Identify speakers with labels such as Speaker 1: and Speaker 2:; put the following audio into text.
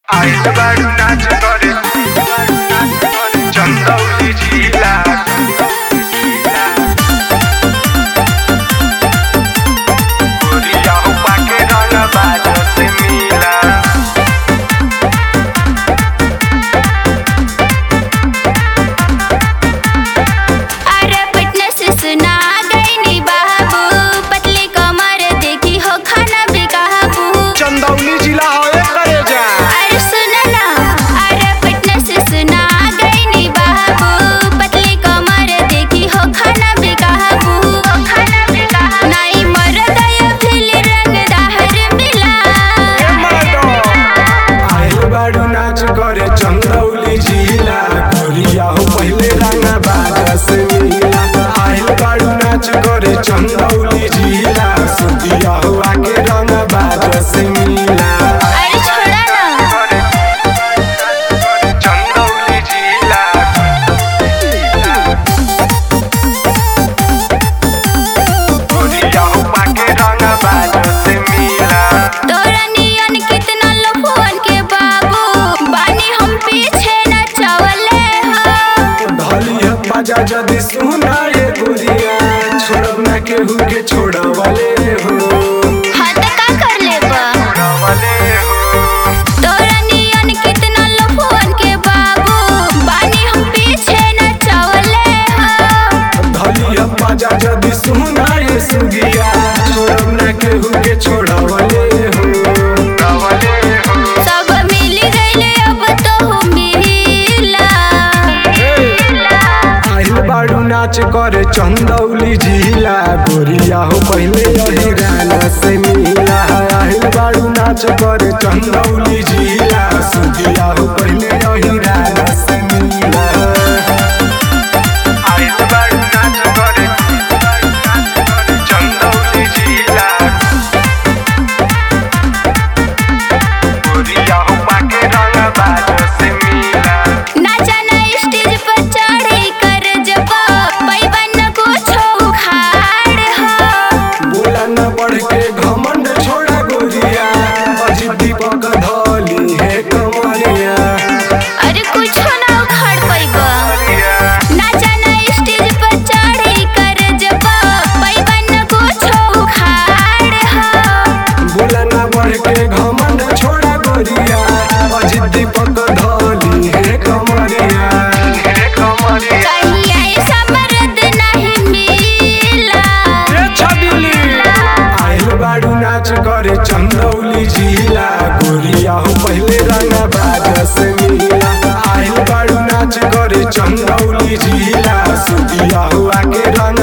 Speaker 1: आइल बारू नाच करे चंदौली जिला गोरिया हुआ के रंग बाजो से मिला
Speaker 2: अरे फिटनेस सुना गई नी बाबू पतली कमर देखी हो खाना भी काबू
Speaker 1: चंदौली जिला होए करे जा
Speaker 2: अरे सुन ना अरे फिटनेस सुना गई नी बाबू पतली कमर देखी हो खाना भी काबू खाना भी काबू नहीं मरद या फिर रंग दाहर मिला
Speaker 3: आइल बाड़ू नाच करे चंदौली जिला गोरिया हो पहले रंगा बाजा से मिला आइल बाड़ू नाच करे चंदौली जिला सुतिया हो आके रंगा बाजा से मिला
Speaker 2: अरे छोड़ा ना
Speaker 1: चंदौली जिला गोरिया हुआ के रंग बाजो से मिला
Speaker 2: तोरा नियन कितना लफुअन के बाबू बानी हम पीछे न चवले हो
Speaker 3: धली है बाजा जदी सुना ये गोरिया छोड़ब ना केहू के छोड़वले हो
Speaker 2: हाँ तो का कर लेबा
Speaker 1: रवले हो
Speaker 2: तोरा नियन कितना लफुअन के बाबू बानी हम पीछे न चवले हो
Speaker 3: धली है बाजा जदी सुना ये सुगिया छोड़ब ना केहू के छोड़वले हो
Speaker 1: रवले हो
Speaker 2: सब मिल गइले अब तो मिला
Speaker 3: आइल बाड़ू नाच करे चंदौली जिला गोरिया हो पहले यही गाना से मिला आइल बाड़ू नाच करे चंदौली जिला सुगिया हो पहले यही गाना से मिला
Speaker 1: आइल बारू नाच करे चंदौली जिला गोरिया हुआ के रंग बाजो से मिला
Speaker 2: नाचा ना स्टेज पर चढ़ी कर जब पैबन कुछ उखाड़ हो
Speaker 3: बोला न बढ़ के घमंड छोड़ा गोरिया अजित दीपक धली है कमरिया
Speaker 2: अरे कुछ ना उखाड़ पैबा नाचा ना स्टेज पर चढ़ी कर जब पैबन कुछ उखाड़ हो
Speaker 3: बोला न बढ़ के घमंड छोड़ा गोरिया अजित दीपक धली है कमरिया
Speaker 1: हे कमरिया
Speaker 2: कहीं ऐसा मर्द नहीं मिला
Speaker 3: आइल बाड़ू नाच करे चंदौली जिला गोरिया हो पहले रंगा बाजा से मिला आइल बाड़ू नाच करे चंदौली जिला सुदिया हो आके रंगा